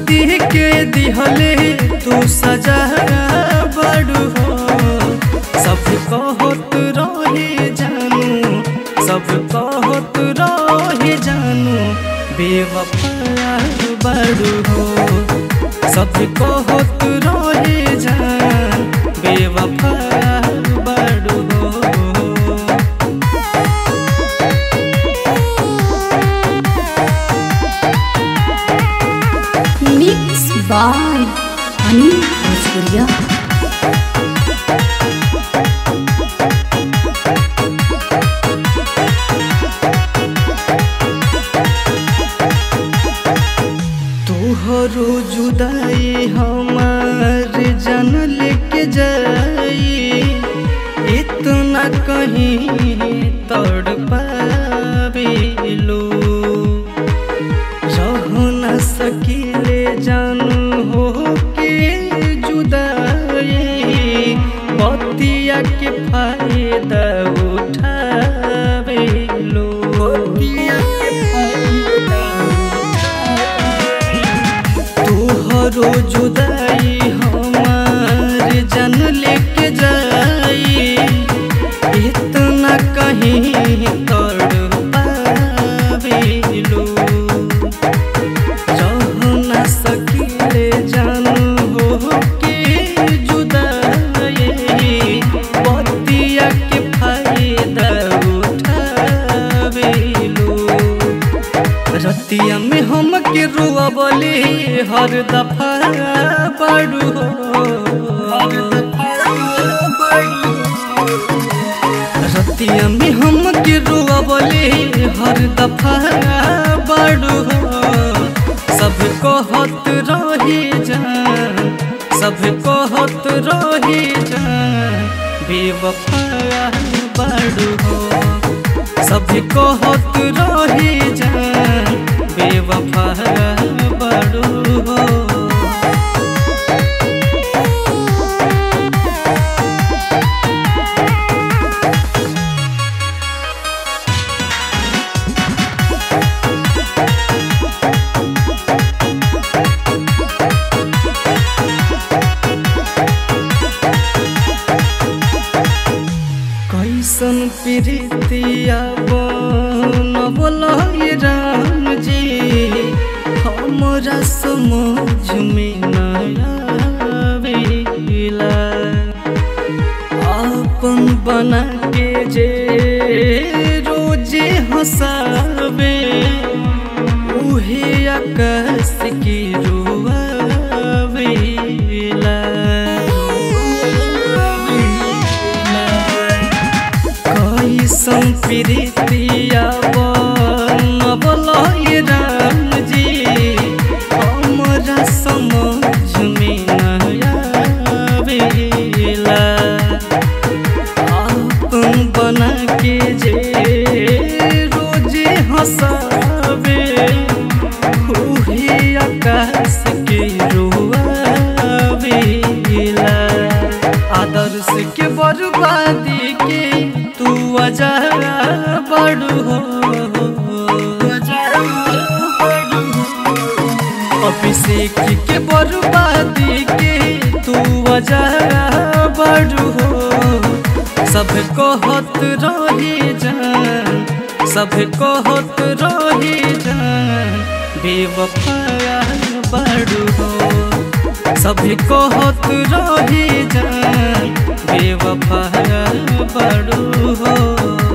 शादी के दिहले तू सजा बड़ू हो सब कहत रहे जानू सब कहत रहे जानू बेवफा बड़ू हो सब कहत रहे जान बेवफा बड़ू हो मिक्स बाय अनिल भोजपुरिया तोहरो जुदाई हमार जन लेके जाई इतना कहीं तड़ पाबिलो रह न सकीले जानू हो के जुदाई बतिया के फायदा उठाबिलो बतिया के फायदा तोहरो जुदाई हमार जन लेके जाई इतना कहीं तड़ पाबिलो रह न सकीले जानू हो के जुदाई बतिया के फायदा उठाबिलो रतिया में हम के रुआ बोले हर दफा बड़ू हो रतिया में हम के रुआ बोले हर दफा बड़ू हो सब कहत रही जान सब कहत रही जान बेवफा बड़ू हो सब कहत रही जान बेवफा बड़ू हो कैसन प्रीतिया बनबल राम जी हमरा समझ में नया आवेला अपन बना के जे रोजे हंसावे उहे आकाश की रुआवेला कैसन प्रीतिया बनबल राम जी हमरा समझ में नया आवेला अपन बना के जे रोजे हंसावे उहे आकाश के रोआवेला आदर्श के बर्बादी के तू अजा बड़ू हो अभिषेक के बर्बादी के तू अजा बड़ू हो सब कहत रही जान सब कहत रही जान बेवफा बड़ू हो सब कहत रही जान बेवफा बड़ू हो